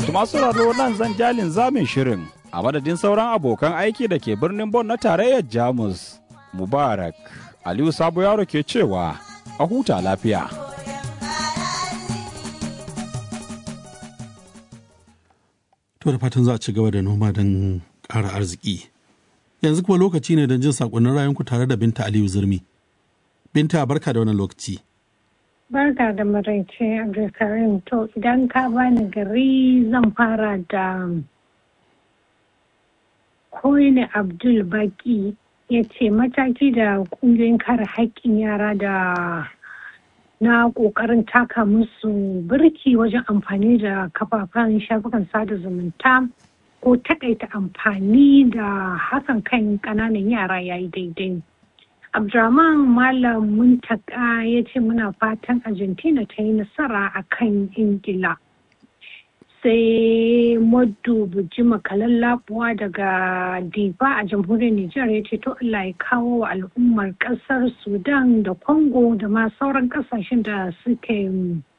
masu sauraro nan zan jalin zamin shirin a madadin sauran abokan aiki da ke birnin Bon na tarayyar Jamus. Mubarak Aliyu Sabo Yaro ke cewa a huta lafiya. To da fatan za a ci gaba da noma don ƙara arziki. Yanzu kuma lokaci ne don jin saƙonnin rayunku tare da Binta Aliyu Zurmi. Binta barka da wannan lokaci. Barka da maraice Abdulkarim to idan ka bani gari zan fara da Koyne Abdul Baki ya ce mataki da ƙungiyoyin kare haƙƙin yara da na ƙoƙarin taka musu birki wajen amfani da kafafen shafukan sada zumunta ko takaita amfani da hakan kan ƙananan yara ya yi daidai. Abdurrahman Malam Muntaka ya ce muna fatan Argentina ta yi nasara a kan Ingila. Sai Moddu Bujima Kalallabuwa daga Diba a jamhuriyar Nijar ya ce to Allah ya kawo wa al'ummar ƙasar Sudan da Congo da ma sauran ƙasashen da suke